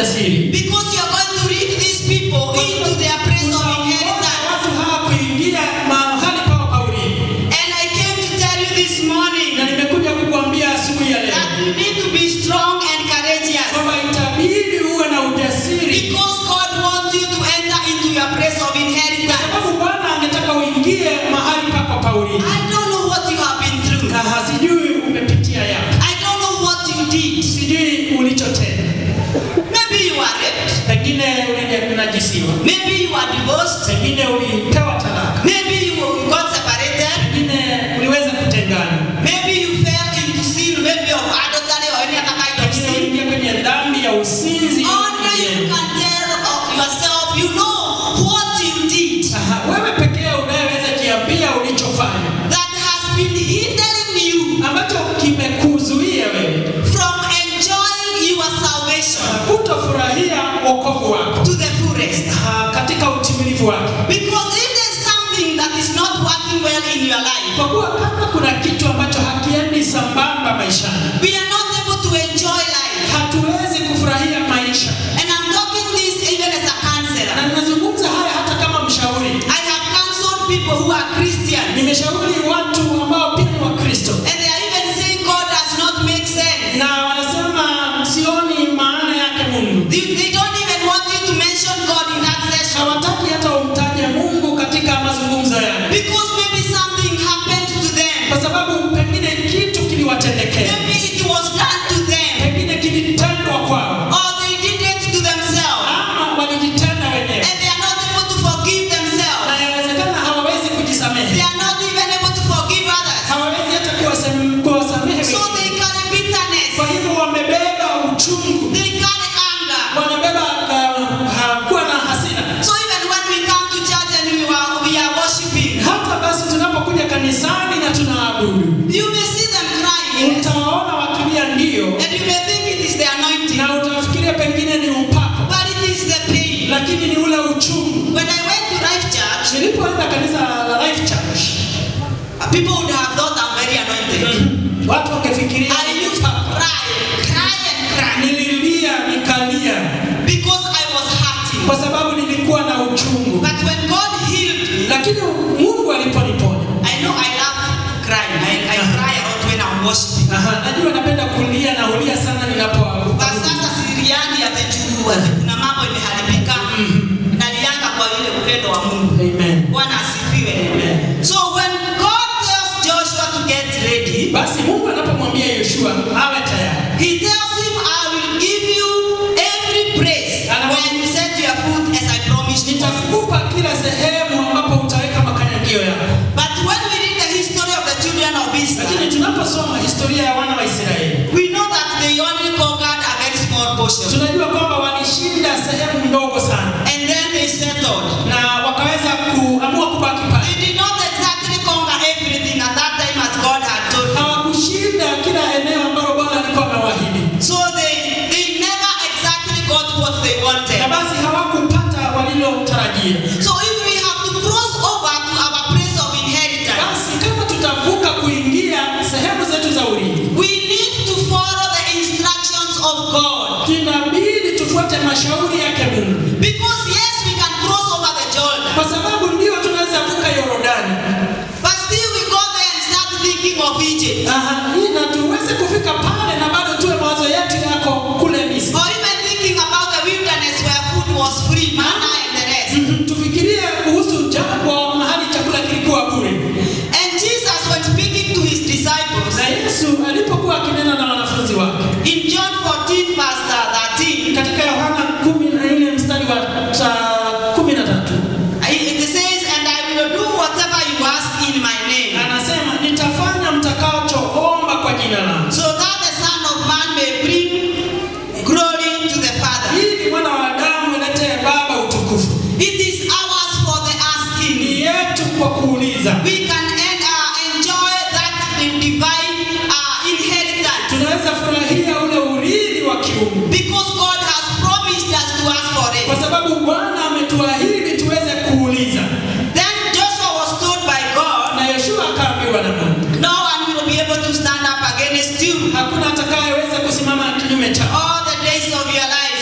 ujasiri because you are going to lead these people into their place of Utaongoza inheritance. watu hawa kuingia mahali pao pa urithi. And I came to tell you this morning Na nimekuja kukuambia asubuhi ya leo that you need to be strong and courageous kwamba itabidi uwe na ujasiri, because God wants you to enter into your place of inheritance. sababu Bwana angetaka uingie mahali pako pa urithi. I don't know what you have been through. Na hasijui umepitia yapi, I don't know what you did. sijui ulichotenda. Maybe you are raped. Pengine ulinajisiwa, Maybe you are divorced. pengine ulipewa talaka, Maybe you got separated. pengine uliweza kutengana, Maybe you fell into sin, maybe of adultery or any other kind of pengine sin. uliingia kwenye dhambi ya usinzi. Only you can tell of yourself, you know what you did Aha, wewe pekee unayeweza jiambia ulichofanya that has been hindering you ambacho kimekuzuia wewe from enjoying your salvation kutofurahia wokovu wako to the fullest. Ah, katika utimilifu wake, Because if there's something that is not working well in your life, kwa kuwa kama kuna kitu ambacho hakiendi sambamba maishani, we are not able to enjoy life. hatuwezi kufurahia maisha. And I'm talking this even as a counselor. Na ninazungumza haya hata kama mshauri. I have counseled people who are Christians, Nimeshauri watu ambao pia ni Wakristo and they are even saying God does not make sense. na wanasema sioni maana yake Mungu, They, they don't even want you to mention God in that session hawataki hata umtaje Mungu katika mazungumzo yale, because maybe something happened to them. kwa sababu pengine kitu kiliwatendekea, Maybe it was done to them, pengine kilitendwa kwao, or they did it to themselves, ama walijitenda wenyewe, and they are not able to forgive na themselves. yawezekana hawawezi They kujisamehe, are not even able to forgive others. hawawezi hata kuwasem- kuwasamehe So wengine. they carry bitterness, Kwa hivyo wamebeba uchungu, they carry anger. wanabeba uh, uh, kuwa na hasira. So even when we come to church and we are, we are worshiping, Hata basi tunapokuja kanisani na tunaabudu, you may see them crying, utawaona wakilia ndio, and you may think it is the anointing, na utafikiria pengine ni upako, but it is the pain. lakini ni ule uchungu. When I went to Life Church, Nilipoenda kanisa la Life Church, people would have thought I'm very anointed. watu wangefikiria I used to cry, cry and cry nililia nikalia, because I was hurting. kwa sababu nilikuwa na uchungu, But when God healed me, lakini Mungu aliponiponya. I know I love crying. I, I cry a lot when I'm worshiping. Aha, najua napenda kulia na hulia sana ninapoabudu. But sasa siriani atachukua kuna mambo imeharibika. Nalianga kwa ile upendo wa Mungu. Amen. Bwana asifiwe. Amen. So when God tells Joshua to get ready, Basi Mungu anapomwambia Yoshua awe tayari, he tells him, I will give you every place where you set your foot as I promised you. nitakupa kila sehemu ambapo utaweka makanyagio yako. But when we read the history of the children of Israel, Lakini tunaposoma historia ya wana wa Israeli, we know that they only conquered a very small portion. tunajua kwamba walishinda sehemu ndogo sana And then they settled. na wakaweza kuamua kubaki pale. They did not exactly conquer everything at that time as God had told them. Hawakushinda kila eneo ambalo Bwana alikuwa amewaahidi, So they, they never exactly got what they na wanted. basi hawakupata walilotarajia. So if we have to cross over to our place of inheritance, Basi kama tutavuka kuingia sehemu zetu za urithi, we need to follow the instructions of God. inabidi tufuate mashauri yake Mungu, Because yes, we can cross over the Jordan, kwa sababu ndio tunaweza vuka Yorodani but still we go there and start thinking of Egypt. Aha, hii na tuweze kufika pale na bado tuwe mawazo yetu yako kule Misri. Or even thinking about the wilderness where food was free, manna and the rest. Mhm, Tufikirie kuhusu jangwa mahali chakula kilikuwa bure. And Jesus, when speaking to his disciples, Na Yesu alipokuwa akinena na wanafunzi wake in John 14, verse uh, 13, katika Yohana 14 mstari wa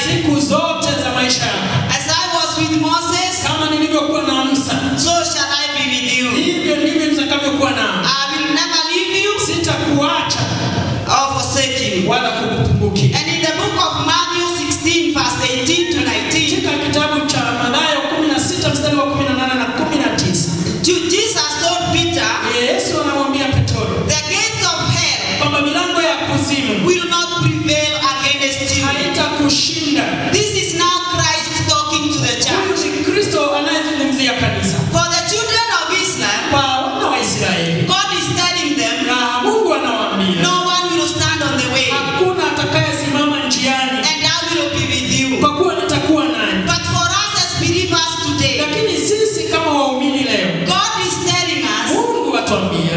siku zote za maisha yako. As I was with Moses, Kama nilivyokuwa na Musa, so shall I be with you. hivyo ndivyo nitakavyokuwa nao. I will never leave you Sitakuacha or forsake you. wala kukupungukia. And in the book of Matthew 16, verse 18 to 19, Katika kitabu cha Mathayo 16 mstari wa 18 na 19, Ju- Jesus told Peter, Yesu anamwambia Petro The gates of hell kwamba milango ya kuzimu will not prevail against you. haitakushinda. This is now Christ talking to the Huyu church. ni Kristo anayezungumzia kanisa. For the children of Israel, Kwa wana wa Israeli, God is telling them, na Mungu anawaambia No one will stand on the way, hakuna atakayesimama njiani, and I will be with you. kwa kuwa nitakuwa nanyi. But for us as believers today, Lakini sisi kama waumini leo, God is telling us Mungu atuambia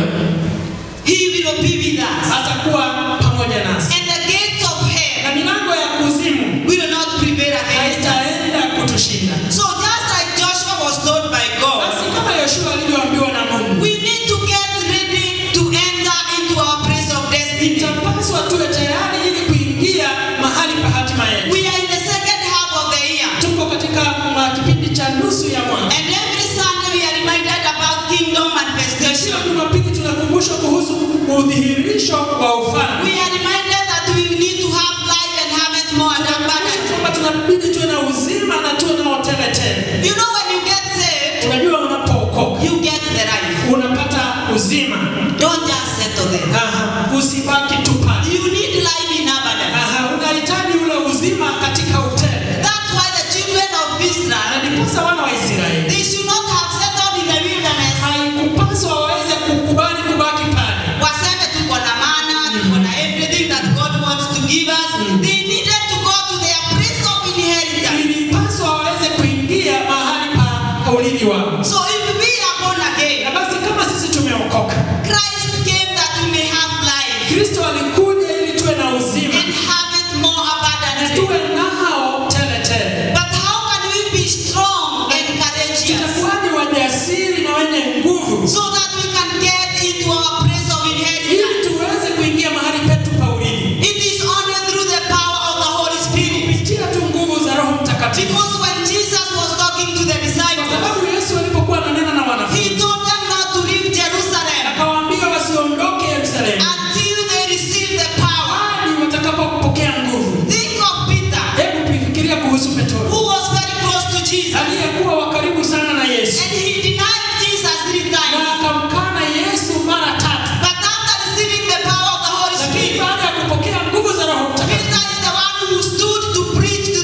He will be with us. atakuwa pamoja nasi, And the gates of hell na milango ya kuzimu will not prevail against us. haitaenda kutushinda. So just like Joshua was told by God, Basi kama Yoshua alivyoambiwa na Mungu, we need to get ready to enter into our place of destiny. itapaswa tuwe tayari ili kuingia mahali pa hatima yetu. We are in the second half of the year. Tuko katika ma- kipindi cha nusu ya mwaka. And every Sunday we are reminded about kingdom manifestation. Kila Jumapili tunakumbushwa kuhusu udhihirisho wa ufalme. We are reminded that we need to have life and have it more and abundant. kwamba tunabidi tuwe na uzima na tuwe na tele tele. You know when you get saved, Unajua unapookoka you get the life. unapata uzima. Don't just settle there. Aha, usibaki tu pale. You need life in abundance. Aha, unahitaji ule uzima katika utele. That's why the children of Na Israel, ndiposa wana wa Israeli they should not have settled in the wilderness. haikupaswa waweze kukubali kubaki pale. Waseme tuko na mana, tuko na everything that God wants to give us. They needed to go to their place of inheritance. Ilipaswa waweze kuingia mahali pa urithi wao. So if we are born Na again, basi kama sisi tumeokoka, Christ came that we may have life Kristo alikuja ili tuwe na uzima and have it more na abundantly. tuwe nao tele tele. But how can we be strong and courageous Tutakuwaje wajasiri na wenye nguvu so that we can get into our place of ili inheritance? tuweze kuingia mahali petu pa urithi It is only through the power of the Holy Spirit. kupitia tu nguvu za Roho Mtakatifu. Because when Jesus was talking to the Kwa disciples, sababu Yesu alipokuwa ananena na he wanafunzi told them not to leave Jerusalem akawaambia wasiondoke Yerusalemu until they receive the power. hadi watakapopokea nguvu. Think of Peter, Hebu fikiria kuhusu Petro who was very close to Jesus, aliyekuwa wa karibu sana na Yesu and he denied Jesus three na times. akamkana Yesu mara tatu, But after receiving the power of the Holy lakini Spirit, baada ya kupokea nguvu za Roho Mtakatifu Peter is the one who stood to preach to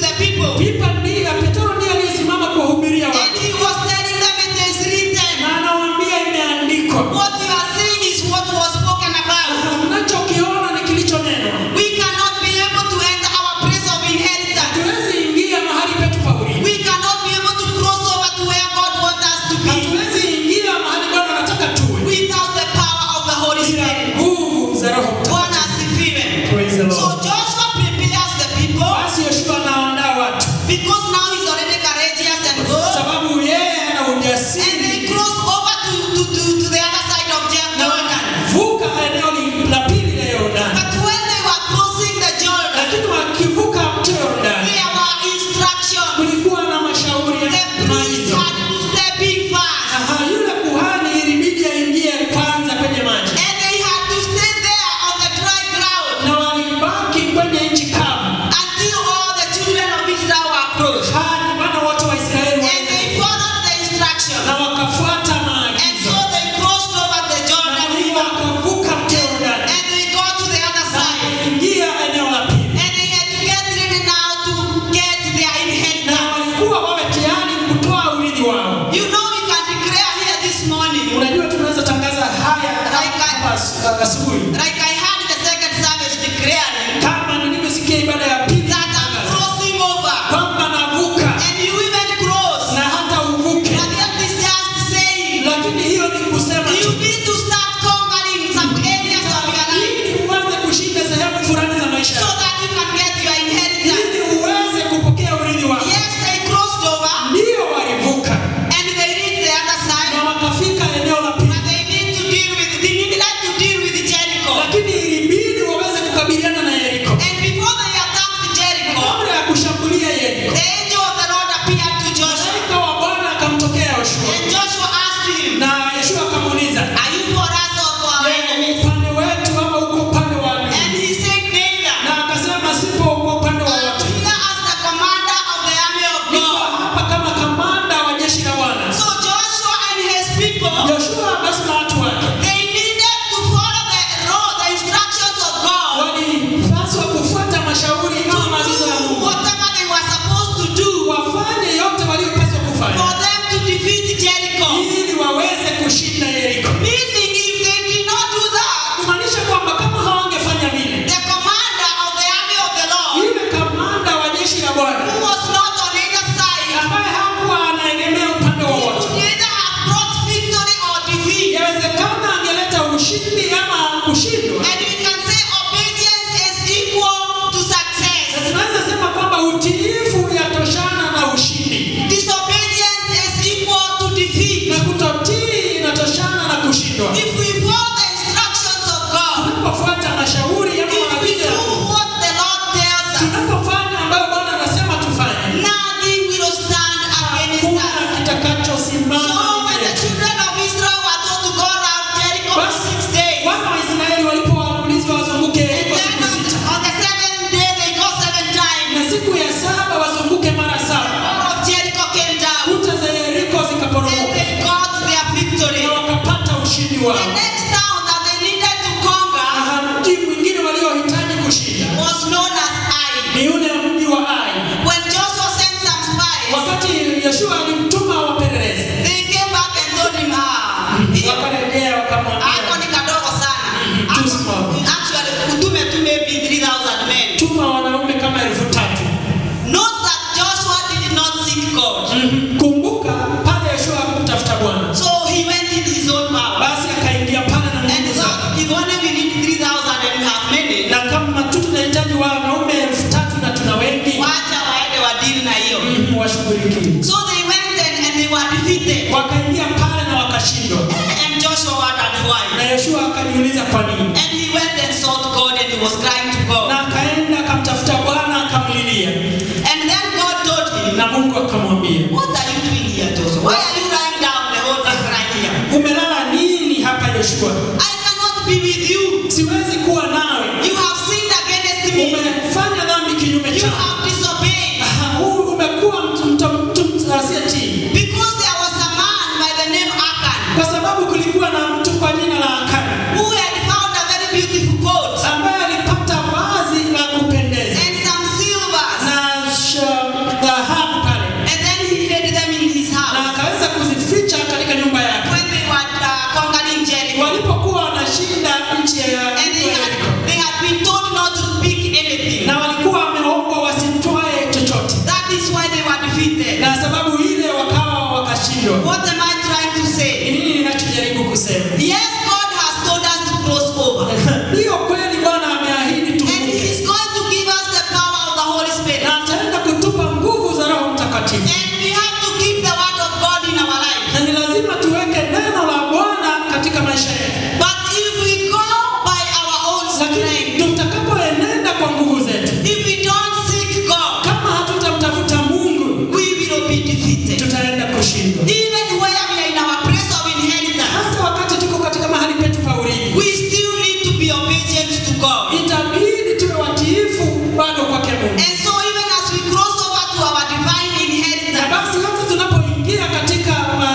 Mhm. Kumbuka pale Yoshua hakumtafuta Bwana, So he went in his own power. basi akaingia pale na And nguvu so zake. if only we need 3,000 and we have many, Na kama tu tunahitaji wanaume elfu tatu na tuna wengi, wacha waende wadili na hiyo. mhm, washughulikie. So they went in and they were defeated. Wakaingia pale na wakashindwa, And Joshua wondered why. na Yoshua akajiuliza kwa nini, And he went and sought God and he was crying to God. na akaenda akamtafuta Bwana akamlilia, And then God told him, na Mungu akamwambia, What are you doing here, Joshua? Why are you lying down the whole time right here? umelala nini hapa Yoshua? I cannot be with you. Siwezi kuwa nawe, You have sinned against me. umefanya dhambi kinyume You changu. have disobeyed. Aha, huu umekuwa mtu mtu mtu asiyetii, Because there was a man by the name Achan kwa sababu kulikuwa na mtu kwa jina la Akani who had found a very beautiful coat ambaye alipata vazi la kupendeza and some silvers. na sh- dhahabu pale, And then he hid them in his na house. akaweza kuzificha katika nyumba yake When they were uh, conquering Jericho. walipokuwa wanashinda nchi ya And they had, they had been told not to pick anything. na walikuwa wameombwa wasitwae chochote, That is why they were defeated. na sababu ile wakawa wakashindwa. What am I trying to Ni say? nini ninachojaribu kusema? Yes, God has told us to cross over. Ndiyo kweli Bwana ameahidi And tuvuke, He is going to give us the power of the Holy Spirit. na ataenda kutupa nguvu za Roho Mtakatifu, And we have to keep the word of God in our life. na ni lazima tuweke neno la Bwana katika maisha yetu. But if we go by our own lakini strength, tutakapoenenda kwa nguvu zetu, if we don't seek God, kama hatutamtafuta Mungu, we will be defeated. tutaenda kushindwa. Even where we are in our place of inheritance, Hata wakati tuko katika mahali petu pa urithi, we still need to be obedient to God. itabidi tuwe watiifu bado kwake Mungu. And so even as we cross over to our divine Na inheritance, basi hata tunapoingia katika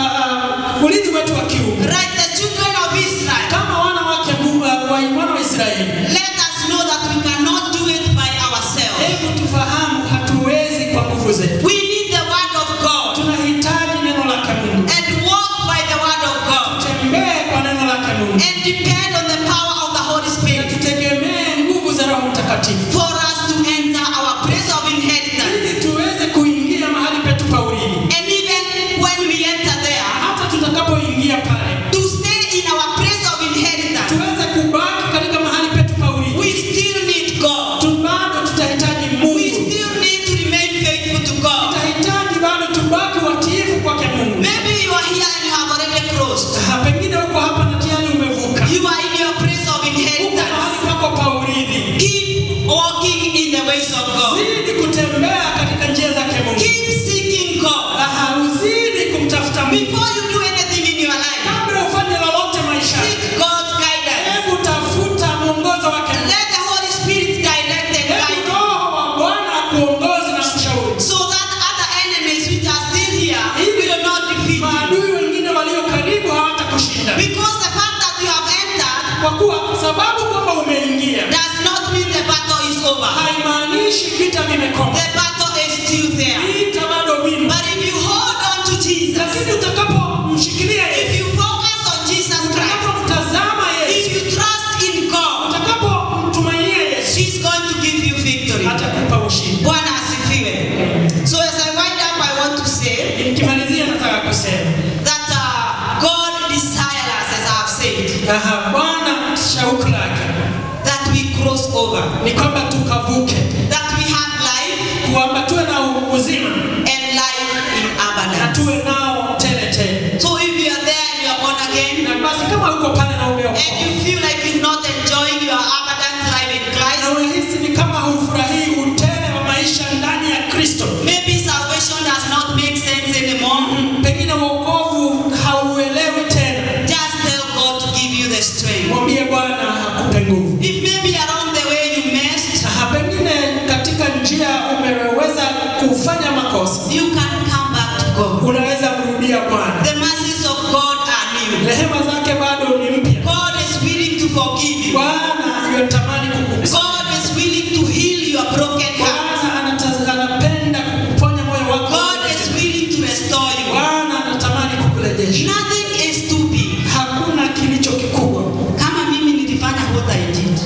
uh, uh, urithi wetu wa kiungu like the children of Israel, kama wana wake Mungu, uh, wa wana wa Israeli, let us know that we cannot do it by ourselves. hebu tufahamu hatuwezi kwa nguvu zetu. We need the word of God Tunahitaji neno lake Mungu, and walk by the word of God tembee kwa neno lake Mungu, and depend on the power of the Holy na Spirit tutegemee nguvu za Roho Mtakatifu for us to enter our place of inheritance. ili tuweze kuingia mahali petu pa urithi. And even when we enter there, hata tutakapoingia pale to stay in our place of inheritance, tuweze kubaki katika mahali petu pa urithi. we still need God. Tu- bado tutahitaji We Mungu, still need to remain faithful to God. tutahitaji bado tubaki watiifu kwake Mungu. Maybe you are here and you have already crossed. Ha, pengine uko hapa na tayari umevuka, You are in your place of uko mahali inheritance. pako pa urithi. Keep walking in the ways of God. Zidi kutembea katika njia zake Mungu, Keep seeking God. Aha, uzidi kumtafuta Mungu Before you do anything in your life, kabla ufanye lolote maisha. seek God's guidance. Hebu tafuta mwongozo wake Mungu. Let the Holy Spirit direct and Hebu guide you. Roho wa Bwana akuongoze na kushauri, So that other enemies which are still here will not defeat you. maadui wengine walio karibu hawatakushinda. Because the fact that you have entered kwa kuwa sababu kwamba umeingia does not mean the battle is over. haimaanishi vita vimekoma, The battle is still there. vita bado vimo. But if you hold on to Jesus, Lakini utakapomshikilia if Yesu, you focus on Jesus Christ, utakapomtazama Yesu, if you trust in God, utakapomtumainia Yesu, He's going to give you victory. atakupa ushindi. Bwana asifiwe. So as I wind up, I want to say Nikimalizia nataka kusema that uh, God desires us, as I have said, aha, Bwana shauku lake that we cross over, ni kwamba tukavuke, that we have life kwamba tuwe na uzima and life in na abundance. tuwe nao tele tele. So if you are there and you are born again, Na basi kama uko pale na and umeokoka you feel like you're not enjoying your abundant life in na Christ, unahisi ni kama hufurahii utele wa maisha ndani ya Kristo, maybe salvation does not make sense anymore. pengine wokovu hauelewi tena, Just tell God to give you the strength. mwambie Bwana akupe nguvu. If maybe along the way you messed, Ah, pengine katika njia umeweza kufanya makosa, you can come back to God. unaweza kurudia Bwana. The mercies of God are new. Rehema zake bado ni mpya. God is willing to forgive you. Bwana yutamani kukuponya. God is willing to heal your broken heart. Bwana anata- anapenda kukuponya moyo wako. God is willing to restore you. Bwana anatamani kukurejesha. Nothing is too big. Hakuna kilicho kikubwa. Kama mimi nilifanya what I did.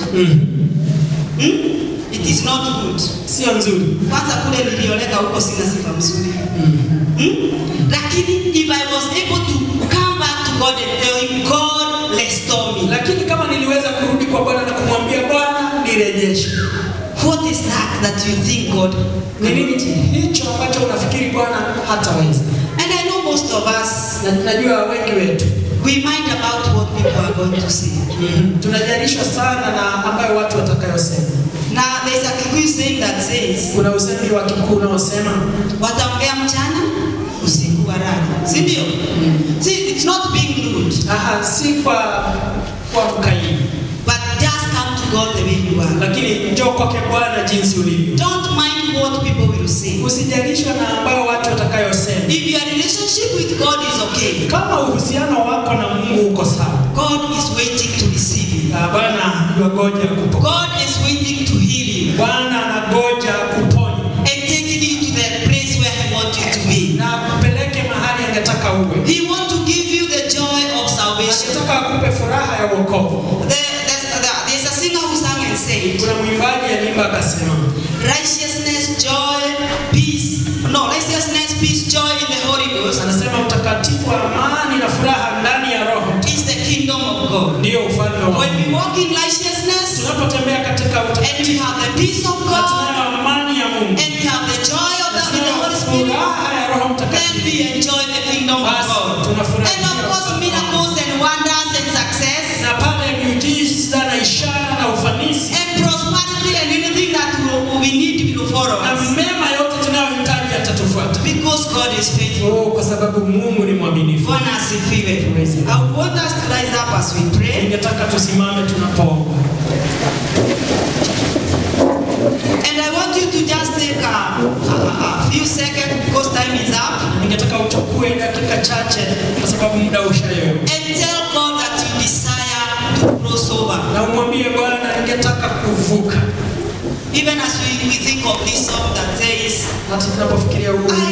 Hmm? It is not good. Sio nzuri. Kwanza kule nilioleka huko sina sifa mzuri. Hmm? Lakini if I was able to come back to God and tell him, God restore me. lakini kama niliweza kurudi kwa bwana na kumwambia bwana nirejeshe What is that that you think God? ni nini hicho ambacho unafikiri bwana hataweza And I know most of us, na najua wengi wetu we mind about what people are going to say. tunajarishwa sana na ambayo watu watakayosema Now there's a Kikuyu saying that says, kuna usemi wa kikuu unaosema wataongea mchana usiku warari, si ndio? See, it's not being rude, aha si kwa kwa mkaidi but just come to God the way you are. lakini njoo kwake bwana jinsi ulivyo Don't mind what people will say. usijarishwa na ambayo watu watakayosema If your relationship with God is okay, kama uhusiano wako na mungu uko sawa God is waiting to receive you. ah, bwana yuagoja kupokea God is waiting to heal you bwana anagoja kuponya and taking you to the place where He wants you to be. na kupeleke mahali angetaka uwe He wants to give you the joy of salvation. angetaka akupe furaha ya wokovu There- there's, there- there's a singer who sang and said, kuna mwimbaji alimba akasema Righteousness, joy, peace. No, righteousness, peace, joy in the Holy Ghost anasema utakatifu amani na furaha ndani ya roho is the kingdom of God. ndiyo ufalme wa When Mungu. we walk in righteousness tunapotembea katika and we utakatifu have the peace of na God tunayo amani ya Mungu and we have the joy of na the, in the tunayo Holy Spirit, furaha ya Roho then Mtakatifu we enjoy the kingdom of basi God. tunafurahia And of course, miracles and wonders and success na pale miujiza na ishara na ufanisi and prosperity and anything that we- we need will follow na us. mema yote tunayohitaji yatatufuata Because God is faithful. oh, kwa sababu Mungu ni mwaminifu. Bwana asifiwe. I want us to rise up as we pray. Ningetaka tusimame tunapoomba, And I want you to just take a, a, a few seconds because time is up ningetaka uchukue dakika chache kwa sababu muda ushayoyo, and tell God that you desire to cross over. na umwambie Bwana, ningetaka kuvuka. Even as we, we think of this song that says, Hata tunapofikiria huu I